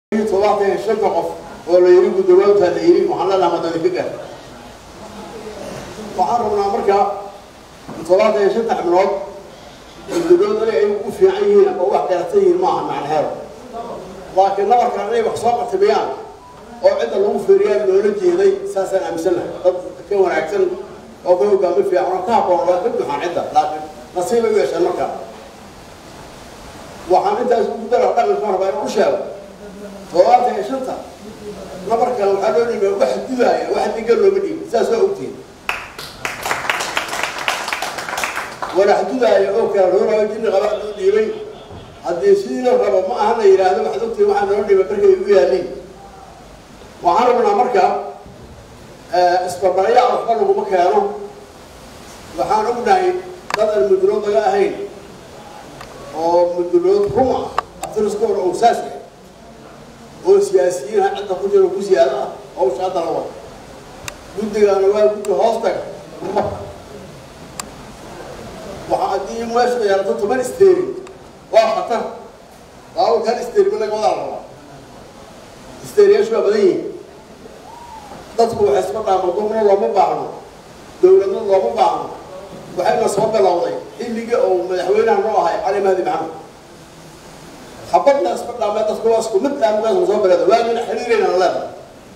todobaatan iyo shanta qof oo la yidhi guddowaantaa la yidhi waxaan leenaha madani ka gaar waxaan rabnaa markaa todobaatan iyo shanta xibnood guddodood inay ay u fiican yihiin ama wax garatan yihiin maaha macnaheedo laakiin nabarkan inay wax soo qatimiyaan oo cidda lagu feeriyaan loola jeeday saasaan aaminsanahay dad ka wanaagsan oo ka hogaami fiican oo ka habboon waa ka buuxaan cidda laakiin nasiibay u yeesheen markaa waxaan intaas ugu dara dhaqanka rabaa inuu u sheego todobaatan iyo shanta nabarkan waxaa loo dhiibay wax dudaaya wax diga looma dhiibin saas waa ogtihin walax dudaaya oo kala rooraayo jinni qabaa loo dhiibay haddii sidii la rabo ma aha la yidhaahdo waxaad ogtihin waxaa loo dhiibay markay u yaaliin waxaan rabnaa marka isbarbaraya waxba laguma keeno waxaan ognahay dad aan mudulood laga ahayn oo mudulood rum ah abtiriskooda uu saas yahay oo siyaasiyiin ha cidda ku jiro ku siyaado ah hawsha hadda la wada guddigaana waa guddi hoos taga waxa haddii meeshu yeelato toban isteerin waa khatar baawalkan isteerima laga wadaa la rabaa isteeriyaashu waa badan yihiin dadku waxay isma dhaamo dumna looma baahno dowladna looma baahno waxayna soo bilowday xilligii oo madaxweynaha noo ahay cali mahdi maxamed habadna isma dhaamee dadku waa isku mid aamugaasma soo bilowda waagina xiriirayna la leedahay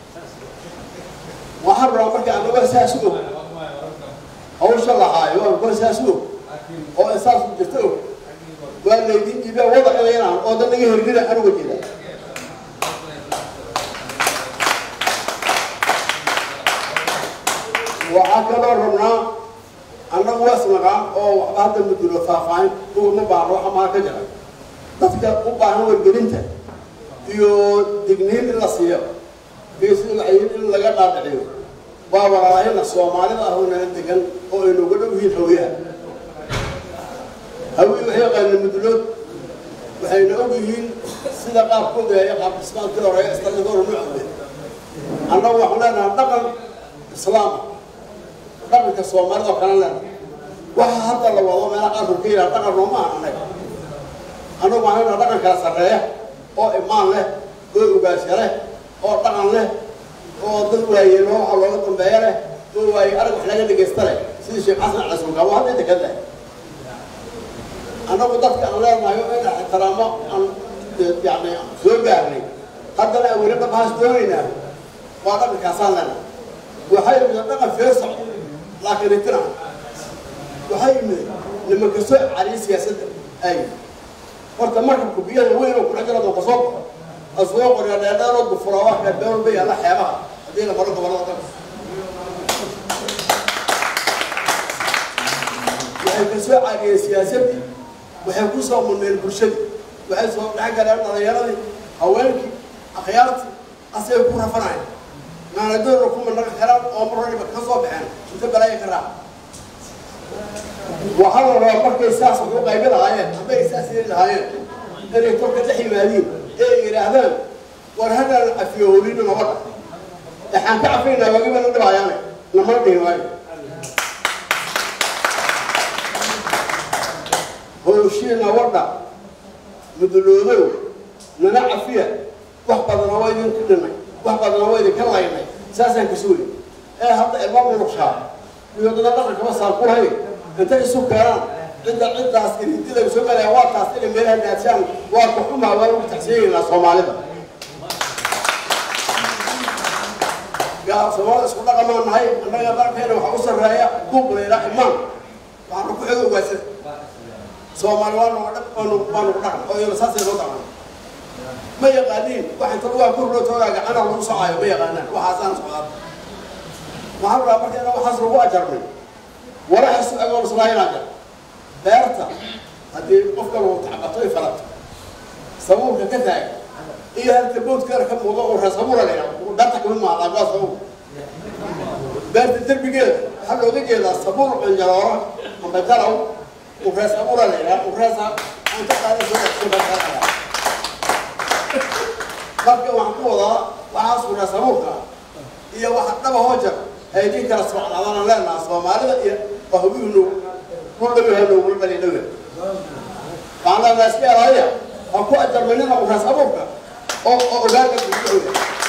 waxaan rabaa marka anaga saas og hawsha lahaayo waan kuwa saas og oo isaas jirta og waa laydin dhiibaa wada inaynaan oo dan naga hergina anuga jeeda waxaa kaloo rabnaa annagu waa isnaqaan oo waxba hadda mudulo faahfaahin ugama baahno waxa maa ka jira dadka u baahan wargelinta iyo digniin in la siiyo iyo sida waxayin in laga dhaadhiciyo waa walaalaahina soomaalida ah oo nala degan oo ay nooga dhow yihiin hawiyaha hawi waxay yaqaaneen mudulood waxayna og yihiin sida qaabkooda ee qaab islaamkii horeeya islaamkii hore nuucde annagu waxaan leenahay dhaqan islaama dhaqanka soomaalida oo kale leenahay waxa hadda la wado meela qaarkood ka yidhaha dhaqan nooma aha anaga annagu waxaan leenahay dhaqan kala sarreeya oo imaan leh oo ogaasha leh oo dhaqan leh oo dad waayeen oo waxa looga dambeeya leh oo waaye arag wax laga dhegaysta leh sidii sheekh xasan cali sulkaan waa hadda inta ka leh annagu dadka aan leenahay in ixtiraamo aan yani soo gaarnay haddana aan weli dhaqaas doonaynaa waa dhaqankaasaan leenahay waxay yimid dhaqan feersac laakiin itina waxay yimid nimanka soo cariya siyaasadda ay horta markabku biyaha weyn oo kudhex jira doo kasoo baxo asoo qorya dheerdheeroo dufura waa kaa been walba yaalla xeebaha haddii la maro gobollada dhan waxay ka soo caariyeen siyaasaddii waxay ku soo mudneen bulshadii waxay soo dhex galeen dhalinyaradii haweenkii akhyaartii asay ku rafanayeen naanadoona kuma naga karaan oo mar waliba ka soo baxeen inta balaaya ka raac waxaa la rabaa markay saas wax u qaybi lahaayeen hadday saas yeli lahaayeen inay tolka dhex yimaadiin ee yidhaahdaan war haddaan cafiyo holina nabadha waxaan ka cafaynaa wagiba na dhibaayaane namana dhihi waayo howshii nabadha muduloodow nana cafiya wax badana waa idinku dhimay wax badana waa idinka laynay saasaan ka suuli ee hadda ilma munuqshaa iyo dada dhaqankaba saan ku lahayn intay isu keenaan cidda ciddaas idinti laga soo galaya waa taas inay meelaha daadshaan waa ka xumaa waa lagu taxsiinaynaa soomaalida yaa soomaalida isku dhaqamaan nahay annaga dalkeena waxaa u sarreeya buuq layla imaan waxaana ku xigo ogaasada soomaali waa nuga dhaq waa nugu waa nugu dhaqan oo iyana saasay noo dhaqan ma yaqaaniin wax inta lugaa kurloo toogaa gacana lagu socaayo ma yaqaanaan waxaasaan socdaa waxaan rabaa marka ina waxaas lagu ajarnay walaxaas agoon islaayinaa jar beerta haddii qofka lagu tacbato ay falato sabuulka ka taaga iyo halka boodkeeda ka muuqdo oo reesabuura la yidhaha beerta kama maaqaan waa sabuul beerta derbigeeda waxaa looga jeedaa sabuul qanjalooro amba jalow urees abuura la yidhaha ureesa aan ka qaada soo dhexsoo marka waxaan ku wadaa waxaas urees abuurka iyo waxa dhaba hoojar haydin kala socdaadana leenaha soomaalida iyo bahwihnu kudhawihanogula dhali dhawe waxaan leenaha iska elaya ha ku ajarmanina urees abuurka oo oo ogaanka bulshadooda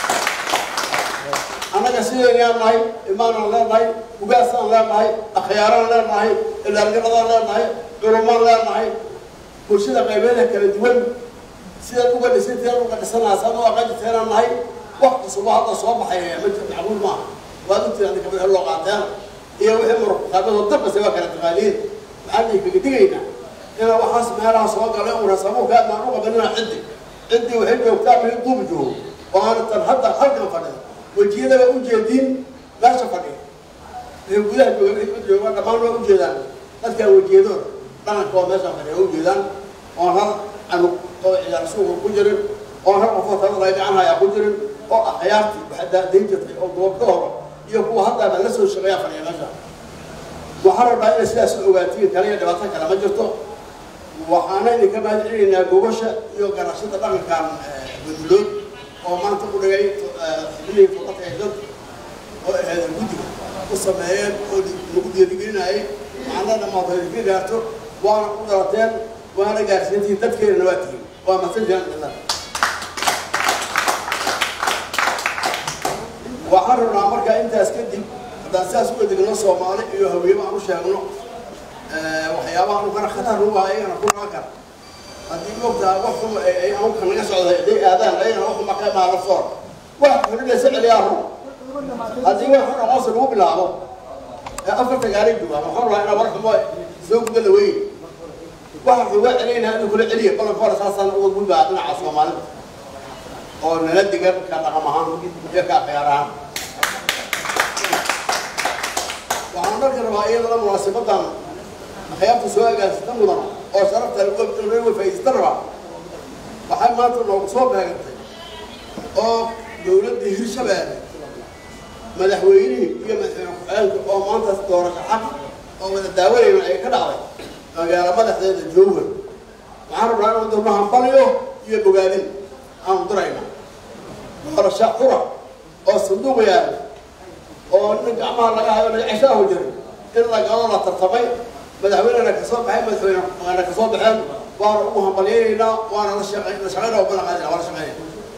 annaga sideynaan nahay imaanaan leenahay ugaasaan leenahay akhyaaraan leenahay ilaalgaradaan leenahay culumaan leenahay bulshada qaybeeda kala duwan sidaad uga dhisanteed uga dhisanaasaan u aqajiteenaan nahay wax cusub oo hadda soo baxay ma macquul maaha waad u tiraada kabada loo qaateen iyo wixii muruqaadadoo dambase waa kala taqaaniin maxaan kaga digaynaa inaa waxaas meelaha soo galay una sabuuka adnaan u qabanina ciddi ciddii waxay joogtaa meel duub joogo oo aanatan hadda halkan fadhida wejiyadaba u jeediin meesha fadhiya wixii gudaha jooga wixii u jooga dhammaan waa u jeedaan dadkaa wejiyadooda dhaqanka oo meesha fadhiya u jeedaan oon hal canug oo ciyaar suuqa ku jirin oon hal qofoo talada gacan hayaa ku jirin oo akhyaartii waxaa daadayn jirtay oo goobka hore iyo kuwa haddaaba la soo shaqeeyaa fadhiya meesha waxaan rabaa inay sidaas u ogaatiin kale iyo dhibaato kale ma jirto waxaana idinka mahad celinaynaa gobasha iyo ganacshada dhaqankan gudulood oo maanta u dhigay xubnihii furata ee dad oo ahayd guddiga u sameeyeen oo lagu dhiirigelinayay macna dhammaad idinka gaarto waana u dhalateen waana gaarsiintiin dadkeenana waa tihiin waa mahadsan jiraan cidla waxaan rabnaa markaa intaas kadib haddaan sidaas u adeegno soomaali iyo hawiyaba aan u sheegno waxyaabaha ukana khatar ugu ah ayagana ku dhalan kara haddii moogtaa wax xuma ay anuka naga socday hadday aadaan ayagana wax xuma ka imaada soor wax xulidaysa celiyaa run haddii wax xun aqoonsi lagu bilaabo ee afarta gaaray joogaan waxaan rabaa inaa war xumo soo guda la weyn waxa xuga celaynaa inuu kula celiya balanka hore saasaan uga gudbaa dhinaca soomaalida oo nala digan ka dhaqam ahaan iyo ka khiyaar ahaan waxaan dharka rabaa iyadana munaasibadan akhyaarta soo agaansita mudan oo sharafta laga faa'iidaysta rabaa waxay maanta noogu soo beegantay oo dowladda hirshabeelle madaxweynihii iyo madaxweyne ku-xigeenka oo maanta doorasho xaq oo wada daawanayna ay ka dhacday magaalo madaxdeeda jowhar waxaan rabnaa inuu dirno hambaliyo iyo bogaadin aanu dirayna doorasho qura oo sanduuq yaala oo nin gacmaha laga hayo laga ceshaahu jiray in lagalo la tartamay madaxweynena kasoo baxay madaxweynena kasoo baxeen waana ugu hambalyaynaynaa waana la shaqey la shaqeyna oo balan qaadina waa la shaqeynaya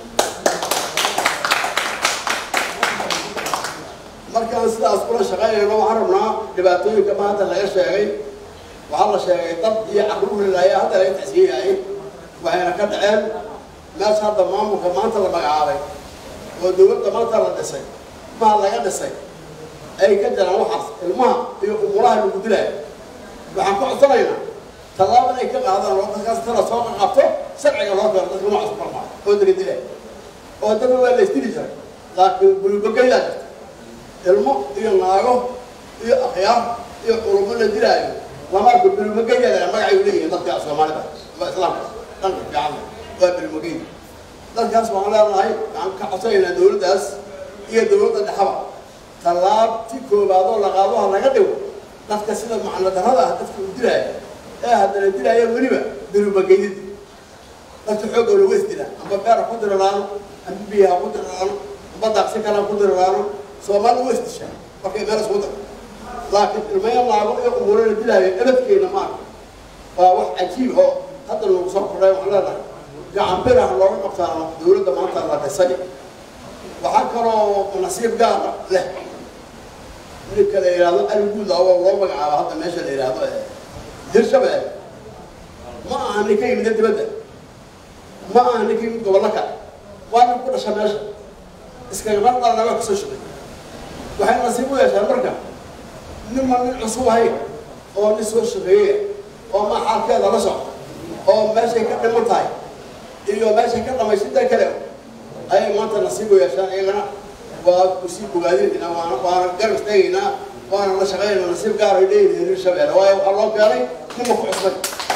markaan sidaas kula shaqeynayno waxaan rabnaa dhibaatooyinka maanta laga sheegay waxaa la sheegay dad iyo caqluhulilaya hadda laga tacsiyeyayay waxayna ka dhaceen meesha hadda maamulka maanta la magacaabay oo dowladda maanta la dhisay maha laga dhisay ay ka jiraan waxaas ilmaha iyo umulaha lagu dilaayo waxaan ku codsanaynaa tallaabo inay ka qaadaan oo dadkaas tala soo qabto sharciga loo keeno dadka noocaas ku farmaa oo daga dilaya oo dadka waa la isdili jiray laakiin bulubagaydaa jirta ilmo iyo naago iyo akhyaar iyo culumo la dilaayo lama arko bulubagaydaa magacay leeyihiin dadka soomaalida waa islaamka dhanka fiican waa bulubagayda dadkaas waxaan leenahay waxaan ka codsanaynaa dowladdaas iyo dowladda dhexaba tallaabti koobaad oo la qaado ha laga dhigo dadka sida macno darrada ah dadka u dilaaya ee haddana dilaaya weliba durubageydid dadka xoogga lagu isdila amba beera ku diriraano amba biyaha ku diriraano amba daaqsi kale ku diriraano soomaali u isdishaa markay meel isku dar laakiin ilmaya naago iyo umuuro la dilaayo ebadkeena maarka waa wax cajiib oo hadda nagu soo kordhay waxaan leenahay gacan biraha looga qabtaano dowladda maanta la dhisay waxaa kaloo nasiib gaara leh ninka la yidhaahdo aliguud oo loo magacaabo hadda meesha la yidhaahdo hirshabeelle ma aha nin ka yimid dibadda ma aha nin ka yimid gobollo kale waa nin ku dhasha meesha iskagama dhalana waa kasoo shugay waxay nasiib u yeeshaan marka ninma nin cusub ahayn oo nin soo shaqeeyey oo ma xaalkeeda la socda oo meeshay ka dhiman tahay iyo meeshay ka dhamaysinta kale ayay maanta nasiib u yeeshaan iyagana waa kusii bogaadinaynaa waana waana garab istaagaynaa waana la shaqeynayna nasiib gaar ay leeyihiin hirshabeelle waayo waxaa loo keenay nima ku cusbay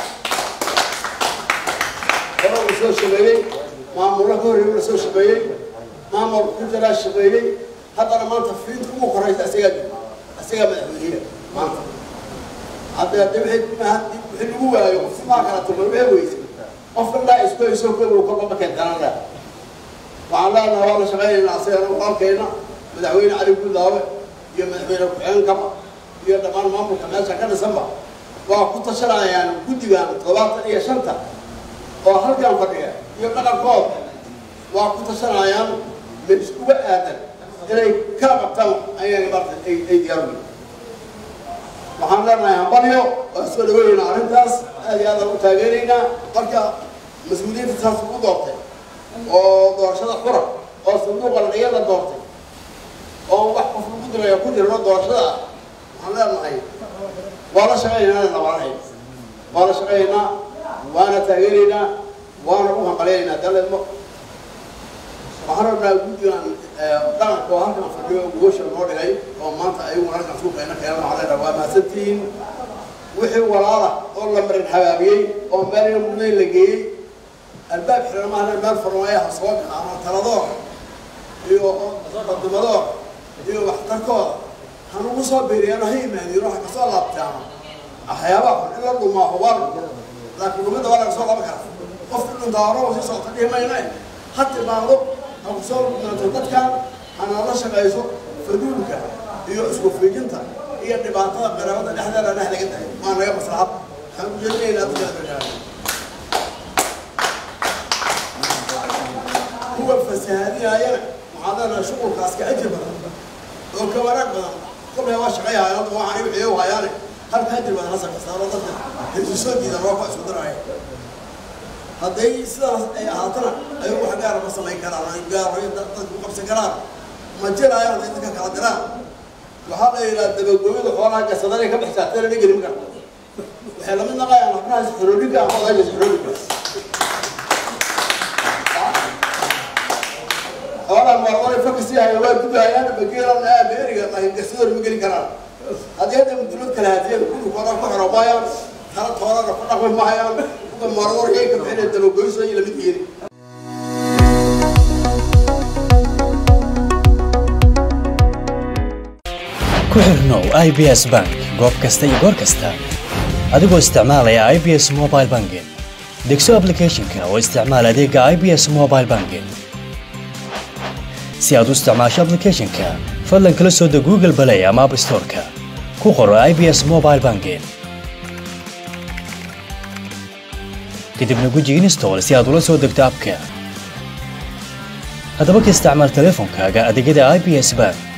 hore uu soo shaqeeyey maamullo ka horreeyey la soo shaqeeyey maamul ku jiraa shaqeeyey haddana maanta fiinta ugu horeysa isagaa jira isagaa madaxweyniya maanta hadda hadda wixii wixii lagu waayo qof maa kala tuman wixii weysay qofka dhaa isku hayso kobow kolba ma keentanaan leh waxaan leenahay waa la shaqeynaynaa asigana walaalkeena madaxweyne cali guudlaawe iyo madaxweyne ku-xigeenkaba iyo dhammaan maamulka meesha ka dhisanba waa ku tashanayaan guddigan toddobaatan iyo shanta oo halkan fadhiya iyo dhaqankooda waa ku tashanayaan mid uga aadan inay kala qabtaan ayaga maarta ay ay diyaar u waxaan leenahay hambalyo waa soo dhaweynayna arrintaas aad iyo aad aan u taageeraynaa marka mas-uuliyiinta saas u doortay oo doorashada xura oo sanduuqa ladhiyada doortay oo wax qof lagu diraya ku jirno doorashada ah waxaan leenahay waa la shaqaynaynaa nabanahay waa la shaqaynaynaa waana taageeraynaa waana u hambalyaynaa daleedmo waxaan rabnaa guddigan dhaqanka oo halkan fadhiyo gogosha noo dhigay oo maanta ayaguna halkan suuqayna keenana waxaan leenahay waa mahadsantihiin wixii walaala oo la marin habaabiyey oo meel ina mudnayn la geeyey albaab xiran maahan meel farmaayaha soo gaca ama taladoor iyo qadimadoor iyo waxtarkooda hanugu soo biiriyaan ha yimaadiin waxa kasoo laabtaana waxyaabaha xun in la dhumaaho waa la laakiin dhumida waa laga soo laba kara qofka dhuntaa horaba sii socota dhihi mayna ha timaado ha ku soo dhunaato dadkan hana la shaqayso faduulka iyo isku fiijinta iyo dhibaatada qaraabada dhexdeeda dheh laga dahay waa naga maslaxad waxaan ujeedinaynaa dadkala barnaamij kuwa fasahaadinayana waxaan leenahay shuqulkaas ka ajir badan oo ka wanaag badan kolay waa shaqayhayan hadda waxaan wixii u hayaane halka ajir badan hasar kastaano dadka hesisoo diidan waa ku isku daraya hadday sidaas ay ahaatana ayagu wax gaara ma samayn karaan ay gaaro dadka ku qabsan karaan ma jiraayo hadday dadka kala diraan waxaa la yidhaha dabagooyada xoolaha gasadanay ka baxsaa tana dhigeli ma karta waxay lamid naqayaan habnahaas xorooliga ama odaygas xorooliga xoolaha marmaray fakasi haya waa gudahayaan bageelan abeeriga gasador ma geli karaan haddii hadda mudulad kala hadiyada kulukooda ku xiro maayaan tala toolana ku dhaqmi maayaan kuwa marmar yay ka bixinay dabagoyso iyo lamid yeeli ku xirnow i b s bank goob kasta iyo goor kasta adigoo isticmaalaya i b s mobile banking degso applicationka oo isticmaal adeega i b s mobile banking si aad u isticmaasho applicationka fadlan kala soo deg google play ama app storeka ku qoro i b s mobile banking kadibna guji install si aad ula soo degto abka haddaba ka isticmaal teleefonkaaga adeegyada i b s bank